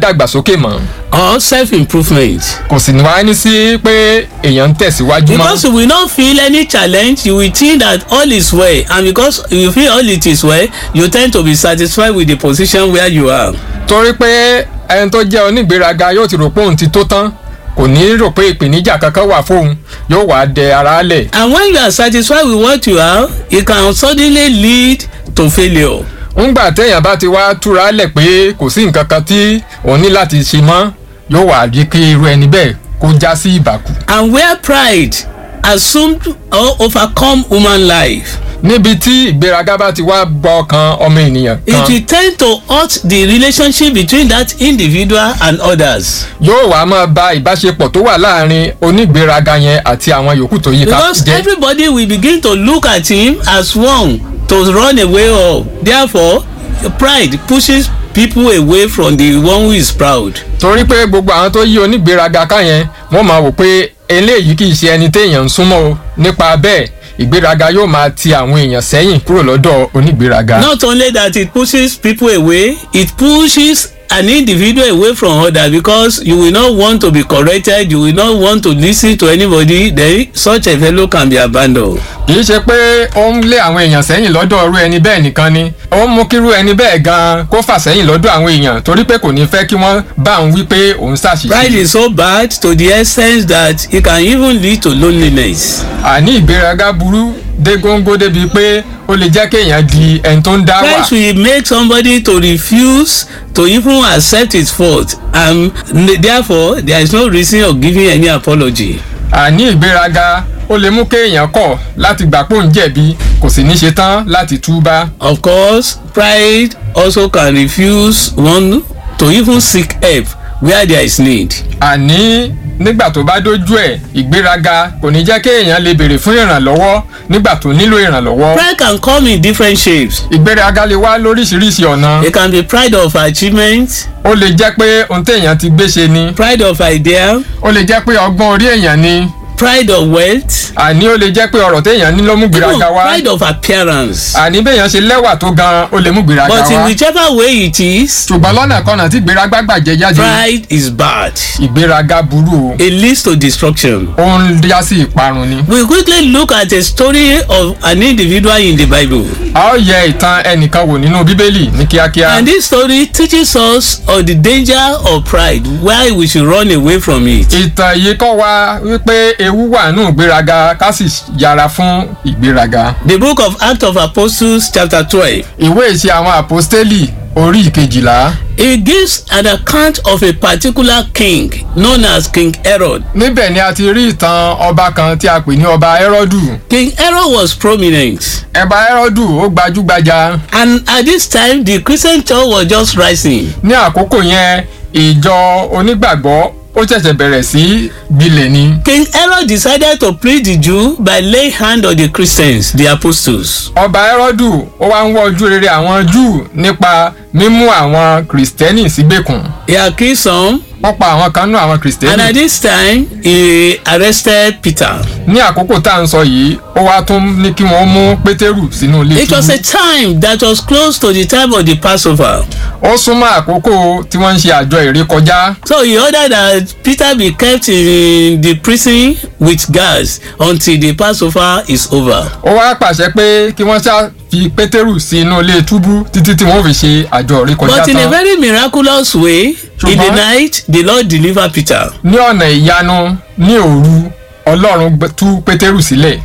dàgbàsókè mọ́ or self-improvement. kò sì ní wá ní sí pé èèyàn ń tẹ̀síwájú mọ́ Because you will not feel any challenge, you will think that all is well, and because you feel all it is well, you tend to be satisfied with the position where you are. torí pé ẹni tó jẹ́ onígbéraga yóò ti rò pé òun ti tó tán kò ní rò pé ìpèníjà kankan wà fóun yóò wá dẹ ara lẹ̀ And when you are satisfied with what you have, it can suddenly lead to failure. ńgbà téèyàn bá ti wá túra lẹ̀ pé kò sí nǹkan kan tí òun ní láti ṣe mọ́ yóò wá rí kí irú ẹni bẹ́ẹ̀ kó já sí ìbàkú. And where pride assumed or overcome human life, níbi tí ìgbéraga bá ti wá gbọ́ ọkàn ọmọ ènìyàn it kan will tend to hurt the relationship between that individual and others. yóò wá máa ba ìbáṣepọ̀ tó wà láàrin onígbéraga yẹn àti àwọn yòókù tó yíká Because jẹ́ everybody will begin to look at him as one to run away of. Therefore, pride pushes people away from the one who is proud. torí pé gbogbo àwọn tó yí onígbéraga ká yẹn wọ́n máa wò pé eléyìí kì í ṣe ẹni téèyàn ń súnmọ́ o nípa bẹ́ẹ̀ ìgbéraga yóò máa ti àwọn èèyàn sẹ́yìn kúrò lọ́dọ̀ onígbéraga. Not only that it pushes people away, it pushes an individual away from others because you will not want to be corrected, you will not want to listen to anybody, then such a fellow can be abandoned. kì í ṣe pé ó ń lé àwọn èèyàn sẹ́yìn lọ́dọ̀ irú ẹni bẹ́ẹ̀ nìkan ni ó ń mú kírú ẹni bẹ́ẹ̀ gan-an kó fà sẹ́yìn lọ́dọ̀ àwọn èèyàn torí pé kò ní fẹ́ kí wọ́n bá òun wí pé òun Pride ṣàṣìṣe. is so bad to the extent that it can even lead to loneliness. àní ìgbéraga burú dé góńgó débi pé ó lè jẹ́ kéèyàn di ẹni tó ń dá wà. Pride will make somebody to refuse to even accept his fault and therefore there is no reason of giving any apology. àní ìgbéraga ó lè mú kéèyàn kọ̀ láti gbà pé òun jẹ̀bi kò sì ní ṣe tán láti túbá. Of course, pride also can refuse one to even seek help where there is need. àní nígbà tó bá dójú ẹ̀ ìgbéraga kò ní jẹ́ kéèyàn lè béèrè fún ìrànlọ́wọ́ nígbà tó nílò ìrànlọ́wọ́. Pride can come in different shapes. ìgbéraga lè wá lóríṣiríṣi ọ̀nà. It can be pride of achievement, ó lè jẹ́ pé ohun téèyàn ti gbé ṣe ni. pride of idea, ó lè jẹ́ pé ọgbọ́n orí èèyàn ni. pride of wealth, àní ó lè jẹ́ pé ọ̀rọ̀ téèyàn ní ló mú even gbéraga wá. pride of appearance. àní béèyàn ṣe lẹ́wà tó gan ó lè mú gbéraga But in wá. whichever way it is, ṣùgbọ́n lọ́nà kọ́nà tí gbéraga gbàjẹ́ jáde. pride is bad. ìgbéraga burú o. It leads to destruction. ó ń já sí ìparun ni. We quickly look at a story of an individual in the Bible. a ó yẹ ìtàn ẹnìkan wò nínú bíbélì ní kíákíá. And this story teaches us of the danger of pride, why we should run away from it. ìtàn yìí kọ́ wa wípé ewu wà nù ìgbéraga ká sì yára fún ìgbéraga. The book of Acts of Apostles, chapter 12, ìwé ìṣe àwọn àpọ́stélì orí ìkejìlá. it gives an account of a particular king known as King Herod. níbẹ̀ ni a ti rí ìtàn ọba kan tí a pè ní ọba ẹ́rọ́dù. King Herod was prominent, ẹba ẹ́rọ́dù ó gbajúgbajà. and at this time, the Christian church was just rising. ní àkókò yẹn ìjọ onígbàgbọ́ ó ṣẹ̀ṣẹ̀ bẹ̀rẹ̀ sí gbilẹ̀ ni. King Herod decided to please the Jew by laying hand on the Christians, the apostles. ọba ẹ́rọ́dù ó wá ń wọ́ ojú rere àwọn júù nípa mímú àwọn kìrìsìtẹ́nì sígbèkùn. He accused some, wọ́n pa àwọn kan nú àwọn and kìrìsìtẹ́nì. at this time, he arrested Peter. ní àkókò tá à ń sọ yìí ó wá tún ní kí wọ́n mú pétérù sínú ilé It was a túbú. time that was close to the time of the Passover. ó súnmọ́ àkókò tí wọ́n ń ṣe àjọ ìrékọjá. So he ordered that Peter be kept in the prison with guards until the Passover is over. ó wá pàṣẹ pé kí wọ́n ṣá fi pétérù sí inú ilé túbú títí tí wọ́n fi ṣe àjọ ìrékọjá But in a tán. very miraculous way, in the Ṣùgbọ́n- night, the Lord delivered Peter. ní ọ̀nà ìyanu ní òru ọlọ́run gbẹ- tú pétérù sílẹ̀.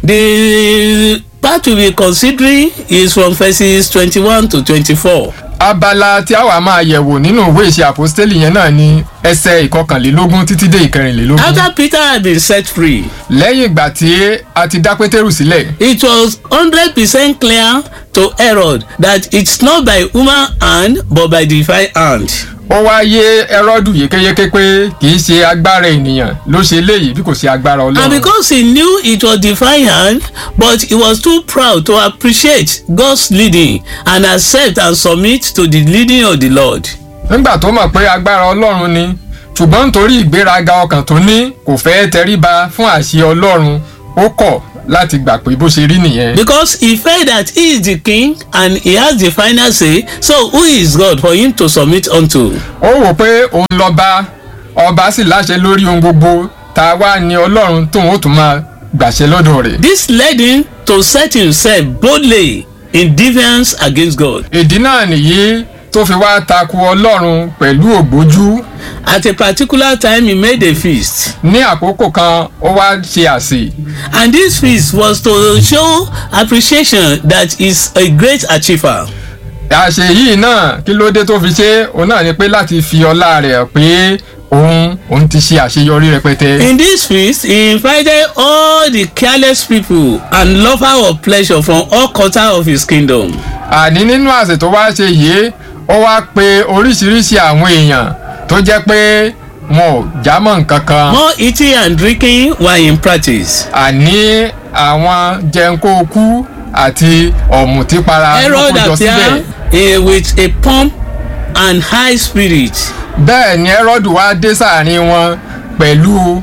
The part we be considering is from verses twenty-one to twenty-four. abala tí a wà máa yẹ̀wò nínú ìwé ìṣe àpòstélì yẹn náà ni ẹsẹ̀ ìkọkànlélógún títí dé ìkẹrìnlélógún. After Peter had been set free, lẹ́yìn ìgbà tí a ti dá pétérù sílẹ̀ it was hundred percent clear to Herod that it's not by human hand but by divine hand. ó wá yé ẹrọ́dù yékéyéké pé kì í ṣe agbára ènìyàn ló ṣe léyìí bí kò ṣe agbára And ọlọ́run. because he knew it was divine hand, but he was too proud to appreciate God's leading and accept and submit to the leading of the Lord. nígbà tó mọ̀ pé agbára ọlọ́run ni ṣùgbọ́n nítorí ìgbéraga ọkàn tó ní kò fẹ́ tẹríba fún àṣẹ ọlọ́run ó kọ̀ láti gbà pé bó ṣe rí nìyẹn. because he felt that he is the king and he has the final say so who is God for him to submit unto. ó wò pé òun lọ́ba ọba sì láṣẹ lórí ohun gbogbo tá a wá ní ọlọ́run tóun ó tún máa gbàṣẹ lọ́dọ̀ rẹ̀. this led him to set himself boldly in defiance against God. ìdí náà nìyí tó fi wá takò ọlọ́run pẹ̀lú ògbójú at a particular time he made a feast ní àkókò kan ó wá ṣe àsè and this feast was to show appreciation that he is a great achiever. àṣẹ yìí náà kí ló dé tó fi ṣe òun náà ni pé láti fi ọlá rẹ̀ hàn pé òun òun ti ṣe àṣeyọrí rẹpẹtẹ. in this feast he invited all the careless people and lover of pleasure from all quarter of his kingdom. àní nínú àsè tó wá ṣe yìí ó wá pe oríṣiríṣi àwọn èèyàn tó jẹ́ pé wọn ò jámọ́ nǹkan kan. more eating and drinking were in practice. àní àwọn jẹnkóokú àti ọ̀mùtípara ló herod kójọ síbẹ̀. appeared eh, with a pomp and high spirit. bẹ́ẹ̀ ni ẹ́rọ́dù wá dé sáàrin wọn pẹ̀lú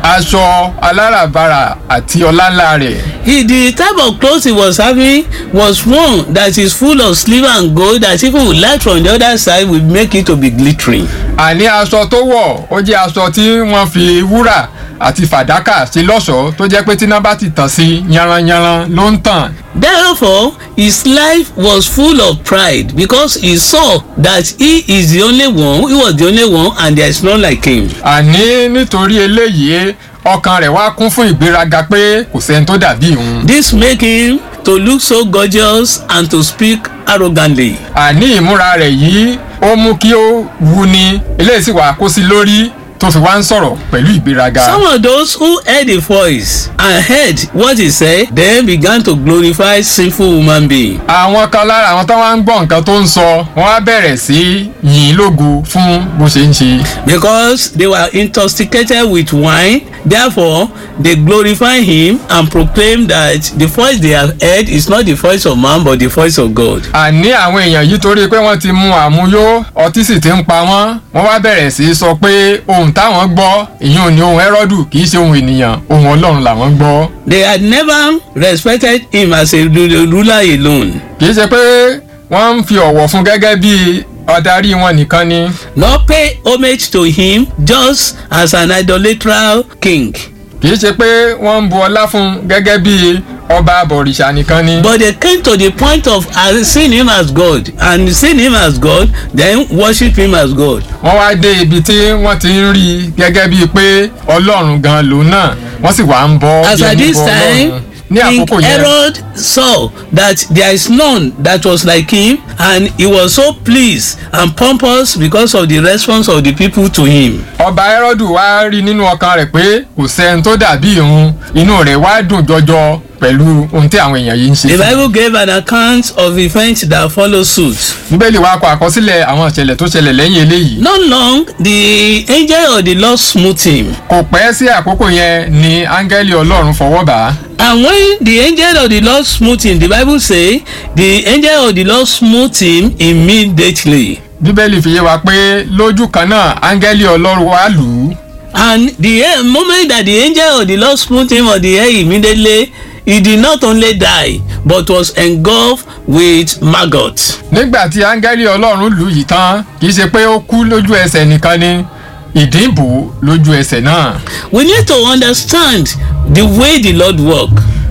aṣọ aláràbarà àti ọláńlá rẹ̀. He, the type of clothes he was having was one that is full of silver and gold that even with light from the other side will make it to be glittering. àní aṣọ tó wọ̀ ó jẹ́ aṣọ tí wọ́n fi wúrà àti fàdákà ṣe lọ́ṣọ̀ọ́ tó jẹ́ pé tíná bá ti tàn sí yanranyanran ló ń tàn. Therefore, his life was full of pride because he saw that he is the only one, he was the only one, and there is none like him. àní nítorí eléyìí ọkàn rẹ̀ wá kún fún ìgbéraga pé kò sẹ́ni tó dàbí òun. This make him to look so gorgeous and to speak arrogantly. àní ìmúra rẹ̀ yìí ó mú kí ó wuni eléyìí sì wá kó sí lórí tó fi wá ń sọ̀rọ̀ pẹ̀lú ìgbéraga. Some of those who heard the voice and heard what he said then began to glorify sinful human being. àwọn kan lára àwọn tó wá ń gbọ́ nǹkan tó ń sọ wọ́n á bẹ̀rẹ̀ sí yìn ín lógo fún bó ṣe ń ṣe. because they were intoxicated with wine therefore they glorify him and proclaim that the voice they have heard is not the voice of man but the voice of God. àní àwọn èèyàn yìí torí pé wọ́n ti mu àmuyó ọtí sì ti ń pa wọ́n wọ́n wá bẹ̀rẹ̀ sí í sọ pé ohun táwọn gbọ́ ìyún ni ohun ẹ́rọ́dù kì í ṣe ohun ènìyàn ohun ọlọ́run làwọn gbọ́. they had never respected him as a ru- ruler alone kì í ṣe pé wọ́n ń fi ọ̀wọ̀ fún gẹ́gẹ́ bí ọ̀darí wọn nìkan ni nor pay homage to him just as an idolatrous king kì í ṣe pé wọ́n ń bu ọlá fún gẹ́gẹ́ bí ọba àbọ̀rìṣà nìkan ni. but they came to the point of uh, seeing him as God and seeing him as God then worship him as God. wọ́n wá dé ibi tí wọ́n ti ń rí i gẹ́gẹ́ bíi pé ọlọ́run gan lòun náà wọ́n sì wá ń bọ́ as bí at ẹni this bọ time ọlọ́run ní king àkókò yẹn herod saw that there is none that was like him and he was so pleased and pompous because of the response of the people to him. ọba Hẹ́rọ́dù wá rí nínú ọkàn rẹ̀ pé kò sẹ́ni tó dàbí òun inú rẹ̀ wá dùn jọjọ pẹ̀lú ohun tí àwọn èèyàn yìí ń ṣe. the fún un. bible gave an account of events that follow suit. bíbélì wa kọ àkọsílẹ̀ àwọn ìṣẹ̀lẹ̀ tó ṣẹlẹ̀ lẹ́yìn eléyìí. not long the angel of the lord smote him kò pẹ́ sí àkókò yẹn ni áńgẹ́lì ọlọ́run fọwọ́ bà á. and when the angel of the lord smote him the bible say the angel of the lord smote him immediately. bíbélì fi yé wa pé lójú kan náà áńgẹ́lì ọlọ́run wá lù ú. And the eh, moment that the angel of the Lord smote him on the head immediately, he did not only die, but was engulfed with maggots. nígbà tí áńgẹ́lì ọlọ́run lù yìí tán kì í ṣe pé ó kú lójú ẹsẹ̀ nìkan ni ìdìbò lójú ẹsẹ̀ náà. We need to understand the way the Lord work.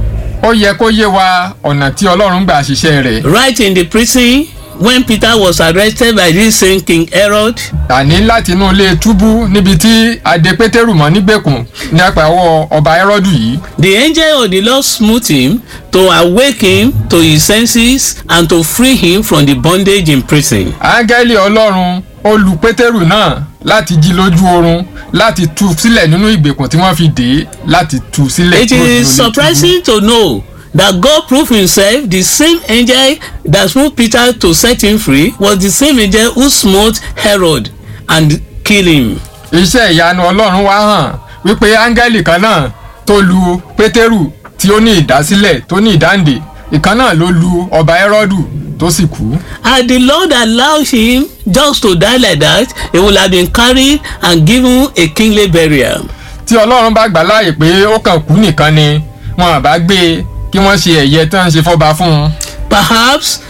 ó yẹ kó yé wa ọ̀nà tí ọlọ́run gbà ṣiṣẹ́ rẹ̀. Right in the prison, when Peter was arrested by this same King Herod, àní láti inú ilé túbú níbi tí adé pétérù mọ́ nígbèkùn ní apàwọ̀ ọba Hẹ́rọ́dù yìí. the angel of the Lord smote him to awake him to his senses and to free him from the bondage in prison. áńgẹ́lì ọlọ́run ó lu pétérù náà láti jí lójú oorun láti tú sílẹ̀ nínú ìgbèkùn tí wọ́n fi dè é láti tú sílẹ̀ It kúrò nínú ilé is túbú. surprising to know that God proved himself the same angel that smote Peter to set him free was the same angel who smote Herod and killed him. iṣẹ́ ìyanu ọlọ́run wá hàn wípé áńgẹ́lì kan náà tó lu pétérù tí ó ní ìdásílẹ̀ tó ní ìdáǹdè ìkan náà ló lu ọba Hẹ́rọ́dù tó sì kú. Had the Lord allowed him just to die like that, he would have been carried and given a kingly burial. tí ọlọ́run bá gbà láàyè pé ó kàn kú nìkan ni wọn àbá gbé e kí wọ́n ṣe ẹ̀yẹ tán ṣe fọ́ba fún un. perhaps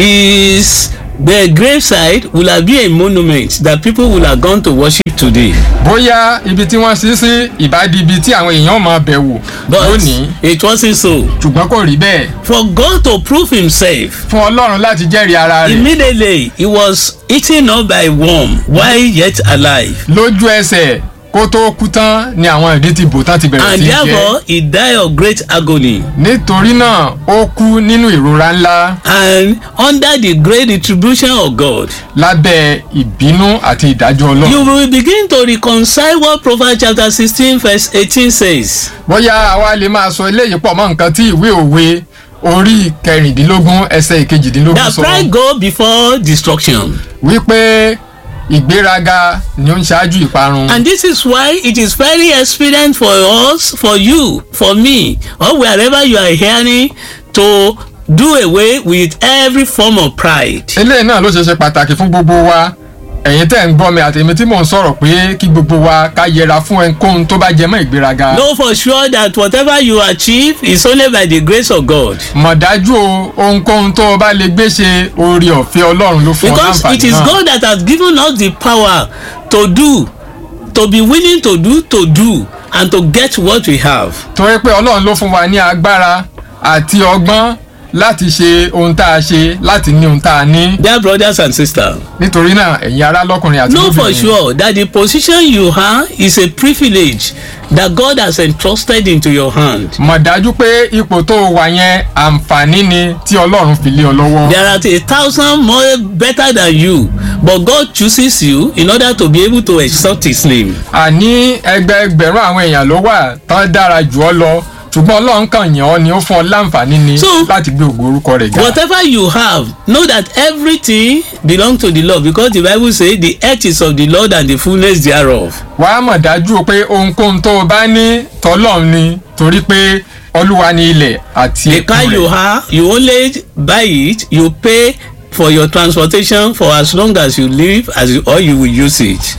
his the graveside will have been a monument that people will have gone to worship today. bóyá ibi tí wọ́n ṣí sí ìbádìí ibi tí àwọn èèyàn máa bẹ̀ wò but lónìí it wasnt so. ṣùgbọ́n kò rí bẹ́ẹ̀ for God to prove himself fún ọlọ́run láti jẹ́rìí ara rẹ̀ immediately he was eaten up by worm while yet alive. lójú ẹsẹ̀ kó tó kú tán ni àwọn ìdí ti bò tán ti bẹ̀rẹ̀ and sí í jẹ́ therefore he died of great agony. nítorí náà ó kú nínú ìrora ńlá and under the great retribution of God. lábẹ́ ìbínú àti ìdájọ́ ọlọ́run. you will begin to reconcile what Proverbs chapter sixteen verse eighteen says. bóyá àwa lè máa sọ eléyìí pọ̀ mọ́ nǹkan tí ìwé òwe orí kẹrìndínlógún ẹsẹ̀ ìkejìdínlógún that sọ pride go before destruction. wípé ìgbéraga ni ó ń ṣáájú ìparun. and this is why it is very expedient for us for you for me or wherever you are hearing to do away with every form of pride. eléyìí náà ló ṣe ṣe pàtàkì fún gbogbo wa ẹ̀yin tẹ́ ń gbọ́ mi àti èmi tí mò ń sọ̀rọ̀ pé kí gbogbo wa ká yẹra fún ẹnkóhun tó bá jẹ mọ́ ìgbéraga. know for sure that whatever you achieve is only by the grace of God. mọ̀ dájú o ohunkóhun tó o bá lè gbé ṣe oore ọ̀fẹ́ ọlọ́run ló fún ọ because it láǹfààní is náà. God that has given us the power to do to be willing to do to do and to get what we have. torí pé ọlọ́run ló fún wa ní agbára àti ọgbọ́n láti ṣe ohun tá a ṣe láti ní ohun tá a ní. dear brothers and sisters nítorí náà ẹ̀yin ará lọ́kùnrin àti know for lóbìnrin sure that the position you have is a privilege that God has entrusted into your hand. mọ̀ dájú pé ipò tó o wà yẹn àǹfààní ni tí ọlọ́run fi lé ọ lọ́wọ́. there are a thousand more better than you but God chooses you in order to be able to exalt his name. àní ẹgbẹẹgbẹ̀rún àwọn èèyàn ló wà tán dára jù ọ lọ ṣùgbọ́n ọlọ́run kàn yàn ọ́ ni ó fún ọ láǹfààní ni So, láti gbé ògo orúkọ rẹ̀ ga. whatever you have know that everything belong to the lord because the bible say the earth is of the lord and the fullness thereof. wàá mọ̀ dájú o pé ohunkóhun tó o bá ní tọ́lọ́run ni torí pé olúwa ni ilẹ̀ àti the car you have you only buy it you pay for your transportation for as long as you live as you, or you will use it.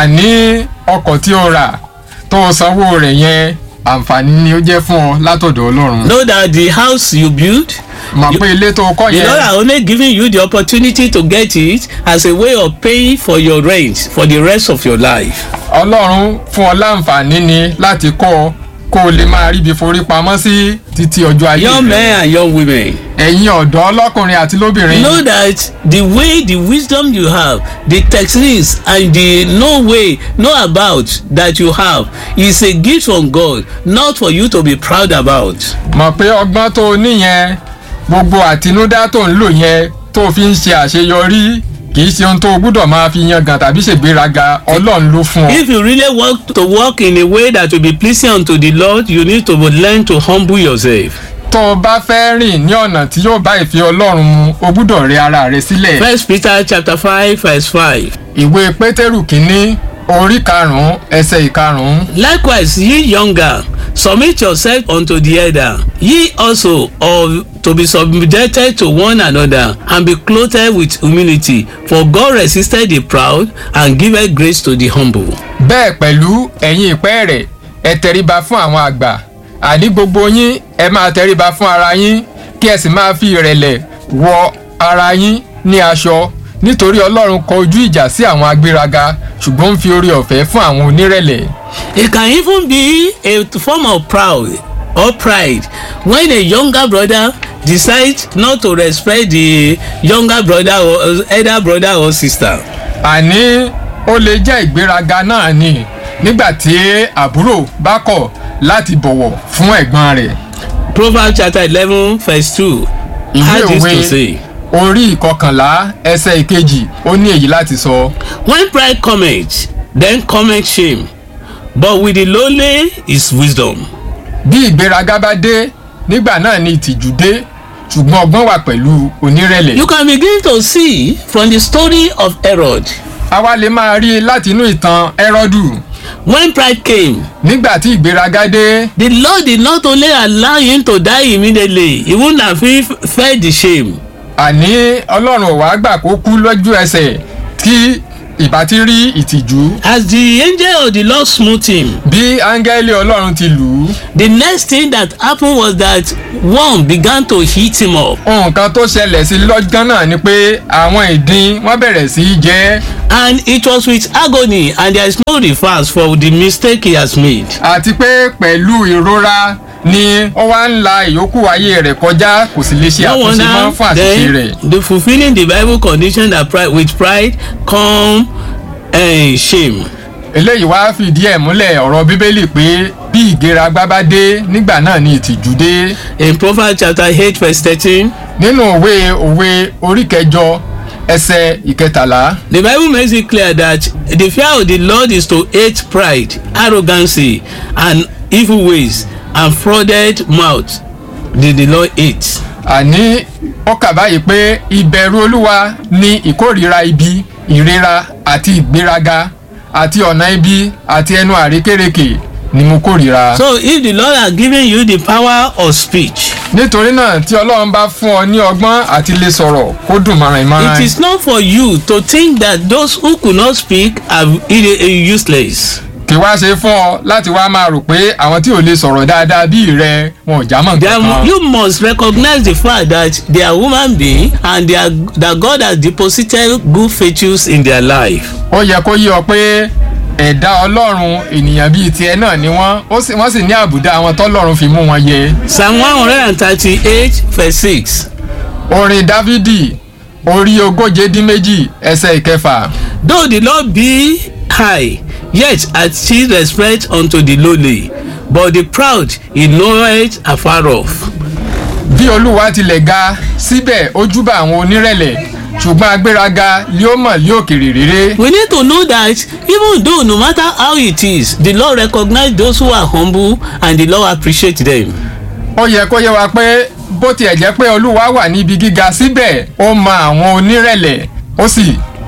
àní ọkọ̀ tí o rà tó o sanwó rẹ̀ yẹn àǹfààní ni ó jẹ́ fún ọ látọ̀dọ̀ ọlọ́run. know that the house you build mọ̀ you- pé ilé tó o kọ́ the lord yẹn are only giving you the opportunity to get it as a way of paying for your rent for the rest of your life. ọlọ́run fún ọ láǹfààní ni láti kọ́ ọ kó o lè máa ríbi forí pamọ́ sí títí ọjọ́ ayé young rẹ. men and young women. ẹ̀yin ọ̀dọ́ lọ́kùnrin àti lóbìnrin. know that the way the wisdom you have the techniques and the no way no about that you have is a gift from God not for you to be proud about. mọ̀ pé ọgbọ́n tó o níyẹn gbogbo àtinúdá tó ń lò yẹn tó o fi ń ṣe àṣeyọrí kì í ṣe ohun tó o gbúdọ̀ máa fi yangàn tàbí ṣègbéraga ọlọ́run ló fún ọ. if you really want to work in a way that will be pleasing unto the Lord you need to learn to humble yourself. tó o bá fẹ́ rìn ní ọ̀nà tí yóò bá ìfẹ́ ọlọ́run mu o gbúdọ̀ rẹ ara rẹ sílẹ̀. First Peter chapter five verse five. ìwé pétérù kínní orí karùn-ún ẹsẹ̀ ìkarùn-ún. likewise ye younger submit yourself unto the elder ye also of to be subjected to one another and be clothed with humility for God resisted the proud and giveth grace to the humble. bẹ́ẹ̀ pẹ̀lú ẹ̀yin ìpẹ́ rẹ̀ ẹ tẹríba fún àwọn àgbà àní gbogbo yín ẹ máa tẹríba fún ara yín kí ẹ sì máa fi ìrẹ̀lẹ̀ wọ ara yín ní aṣọ nítorí ọlọ́run kọ ojú ìjà sí àwọn agbéraga ṣùgbọ́n ń fi orí ọ̀fẹ́ fún àwọn onírẹ̀lẹ̀. it can even be a form of proud or pride when a younger brother decide not to respect the younger brother or elder brother or sister. àní ó lè jẹ́ ìgbéraga náà ni nígbà tí àbúrò bá kọ̀ láti bọ̀wọ̀ fún ẹ̀gbọ́n rẹ̀. Proverbs chapter eleven verse two ìwé had this to òwe say. orí ìkọkànlá ẹsẹ̀ ìkejì ó ní èyí láti sọ. when pride cometh then cometh shame but with the lowly is wisdom. bí ìgbéraga bá dé nígbà náà ni ìtìjú dé ṣùgbọ́n ọgbọ́n wà pẹ̀lú onírẹ̀lẹ̀. you can begin to see from the story of herod àwa lè máa rí i láti inú ìtàn ẹ́rọ́dù when pride came nígbà tí ìgbéraga dé the lord did not only allow him to die immediately he wouldn't have fe- felt the shame àní ọlọ́run ò wá gbà kó kú lójú ẹsẹ̀ kí ìbá ti rí ìtìjú As the angel of the Lord smote him, bí áńgẹ́lì ọlọ́run ti lù ú the next thing that happened was that worm began to heat him up. nǹkan tó ṣẹlẹ̀ sí lọ́jọ́ náà ni pé àwọn ìdin wọ́n bẹ̀rẹ̀ sí í jẹ ẹ́ And it was with agony, and there is no reverse for the mistake he has made. àti pé pẹ̀lú ìrora ni ó wá ń la ìyókù ayé rẹ̀ kọjá kò sì lè ṣe No àtúnṣe mọ́ wonder fún àṣìṣe rẹ̀. then the fulfilling the bible condition that pride with pride come uh, shame. eléyìí wá fìdí ẹ̀ múlẹ̀ ọ̀rọ̀ bíbélì pé bí ìgbéraga bá dé nígbà náà ni ìtìjú dé In Proverbs chapter eight verse thirteen nínú òwe òwe orí kẹjọ ẹsẹ̀ ìkẹtàlá the bible makes it clear that the fear of the lord is to hate pride arrogancy and evil ways and frauded mouth did the lord hate. àní ó kà báyìí pé ìbẹ̀rù olúwa ni ìkórìíra ibi ìrera àti ìgbéraga àti ọ̀nà ibi àti ẹnu àrékérekè ni mo kórìíra. so if the lord has given you the power of speech nítorí náà tí ọlọ́run bá fún ọ ní ọgbọ́n àti lè sọ̀rọ̀ kó dùn mọ́ràn ìmọ̀ràn it is not for you to think that those who could not speak are i- useless. kì wá ṣe fún ọ láti wá máa rò pé àwọn tí ò lè sọ̀rọ̀ dáadáa bí rẹ wọn ò já mọ̀ They are, nǹkan you must recognize the fact that they are human being and they are, that God has deposited good features in their life. ó yẹ kó yí ọ pé ẹ̀dá ọlọ́run ènìyàn bíi tiẹ̀ náà ni wọ́n ó sì- wọ́n sì ní àbùdá àwọn tọ́lọ́run fi mú wọn yẹ Psalm one hundred and thirty-eight verse six. orin dávidi orí ogóje dín méjì ẹsẹ̀ ìkẹfà Though the Lord be high, yet hath he respect unto the lowly, but the proud he knoweth afar off. bí olúwa tilẹ̀ ga síbẹ̀ ó júbà àwọn onírẹ̀lẹ̀ ṣùgbọ́n agbéraga yóò mọ̀ lé òkèrè réré We need to know that even though no matter how it is, the Lord recognize those who are humble and the Lord appreciate them. ó yẹ kó yẹ wa pé bó tiẹ̀ jẹ́ pé olúwa wà níbi gíga síbẹ̀ ó mọ àwọn onírẹ̀lẹ̀ ó sì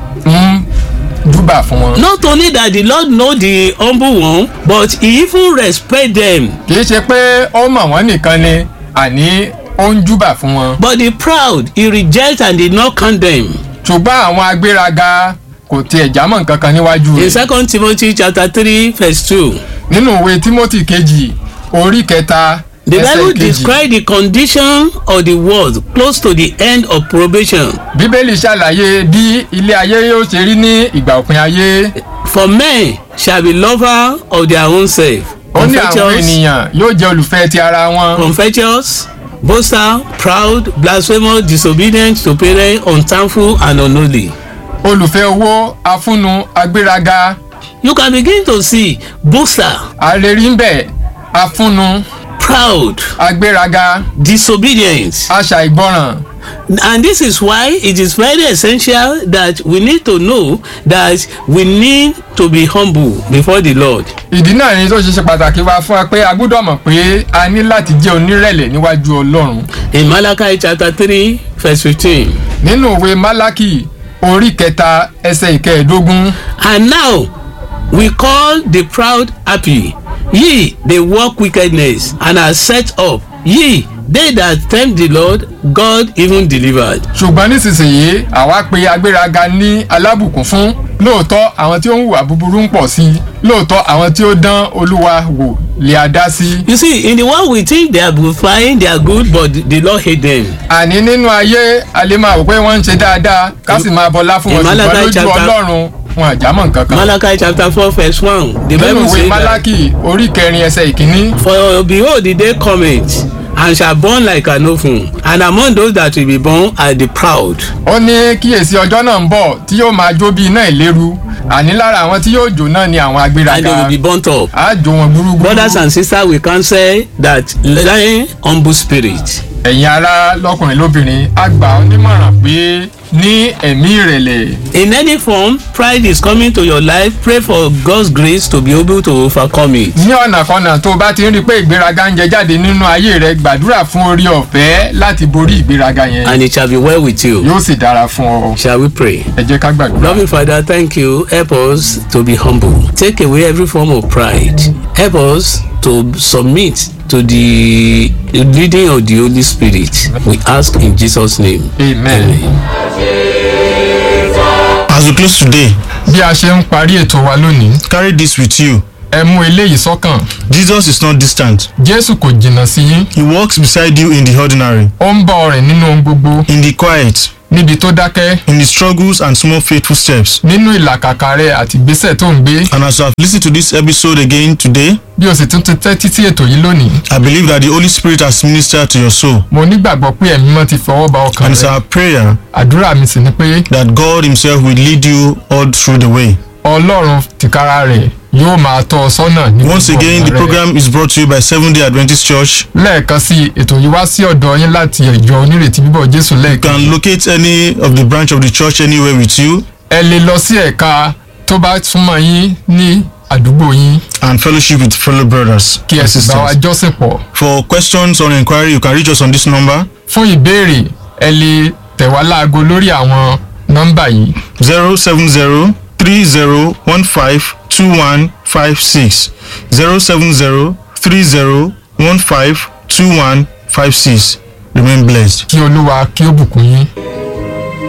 ń júbà fún wọn. Not only that the Lord know the humble one, but he even respect them. kì í ṣe pé ó mọ̀ wọ́n nìkan ni àní ó ń júbà fún wọn. But the proud he reject and did not condemn. ṣùgbọ́n àwọn agbéraga kò tiẹ̀ jámọ́ nǹkan kan níwájú In rẹ̀. second Timothy chapter three verse two, nínú ìwé timothy kejì orí kẹta the ẹsẹ̀ Bible kejì describe the condition of the world close to the end of probation. bíbélì ṣàlàyé bí ilé ayé yóò ṣe rí ní ìgbà òpin ayé. For men shall be lover of their own self, ó ní àwọn covetous, ènìyàn yóò jẹ́ olùfẹ́ ti ara wọn. covetous, boaster, proud, blasphemous, disobedient to parents, unthankful, and unholy. olùfẹ́ owó afúnnu agbéraga You can begin to see boaster, àrèrí ń bẹ̀ afúnnu proud, agbéraga disobedient. aṣàìgbọràn. And this is why it is very essential that we need to know that we need to be humble before the Lord. ìdí náà ni tó ṣe ṣe pàtàkì wá fún wa pé a gbọ́dọ̀ mọ̀ pé a ní láti jẹ́ onírẹ̀lẹ̀ níwájú ọlọ́run. In Malachi chapter 3, verse 15. nínú ìwé málákì orí kẹta ẹsẹ̀ ìkẹẹ̀ẹ́dógún And now we call the proud happy. Ye, they work wickedness and are set up. Ye, they that tempt the Lord, God even delivered. ṣùgbọ́n nísinsìnyí àwa pe agbéraga ní alábùkún fún lóòótọ́ àwọn tí ó ń hùwà búburú ń pọ̀ sí i lóòótọ́ àwọn tí ó dán olúwa wò lè a dá sí. You see, in the world we think they are fine, they are good, but the Lord hate them. àní nínú ayé a lè máa wò pé wọ́n ń ṣe dáadáa ká sì máa bọlá fún wọn Malachi ṣùgbọ́n lójú chapter- ọlọ́run wọn àjámọ̀ nǹkan kan. Malachi chapter 4, verse 1. The nínú Bible ìwé says that, málákì orí kẹrin ẹsẹ̀ ìkíní For behold, the day cometh, and shall burn like an oven, and among those that will be born are the proud. ó ní kíyèsí ọjọ́ náà ń bọ̀ tí yóò máa jó bí iná ìléru àní lára àwọn tí yóò jó náà ni àwọn And they agbéraga will be burnt up. á jó wọn gbúrúgbúrú. Brothers and sisters, we can say that lying humble spirit. ẹ̀yin ará lọ́kùnrin lóbìnrin a gbà ọ́ nímọ̀ràn pé ní ẹ̀mí ìrẹ̀lẹ̀ In any form, pride is coming to your life. Pray for God's grace to be able to overcome it. ní ọ̀nà kọ́nà tó o bá ti ń rí i pé ìgbéraga ń jẹ jáde nínú ayé rẹ gbàdúrà fún orí ọ̀fẹ́ láti borí ìgbéraga yẹn And it shall be well with you. yóò sì dára fún ọ Shall we pray? ẹ jẹ́ ká gbàdúrà. Loving Father, thank you. Help us to be humble. Take away every form of pride. Help us to submit to the leading of the Holy Spirit. We ask in Jesus' name. amen. As we close today, bí a ṣe ń parí ètò wa lónìí carry this with you. ẹ mú eléyìí sọ́kàn Jesus is not distant. jésù kò jìnnà sí yín He walks beside you in the ordinary, ó ń bá ọ rìn nínú ohun gbogbo in the quiet, níbi tó dákẹ́ in the struggles and small faithful steps. nínú ìlàkàkà rẹ àti ìgbésẹ̀ tó ń gbé And as you have listened to this episode again today, bí o sì tún ti tẹ́tí sí ètò yìí lónìí I believe that the Holy Spirit has ministered to your soul. mo nígbàgbọ́ pé ẹ̀mí mọ́ ti fọwọ́ ba ọkàn And it's rẹ our prayer àdúrà mi sì ni pé that God Himself will lead you all through the way. ọlọ́run tìkára rẹ̀ yóò máa tọ́ ọ sọ́nà ní Once gbogbo again, ọ̀nà the rẹ. program is brought to you by Seventh day Adventist Church. lẹ́ẹ̀kan sí i, ètò yìí wá sí ọ̀dọ̀ yín láti ìjọ onírètí bíbọ̀ jésù You lẹ́ẹ̀kan can locate any of the branch of the church anywhere with you ẹ lè lọ sí ẹ̀ka tó bá súnmọ́ yín ní àdúgbò yín and fellowship with fellow brothers kí ẹ and sì bá wa sisters. jọ́sìn pọ̀ For questions or inquiry, you can reach us on this number fún ìbéèrè ẹ lè tẹ̀ wá láago lórí àwọn nọ́mbà yìí 070 3015 2156. 070 3015 2156. Remain blessed. kí olúwa kí ó bùkún yín.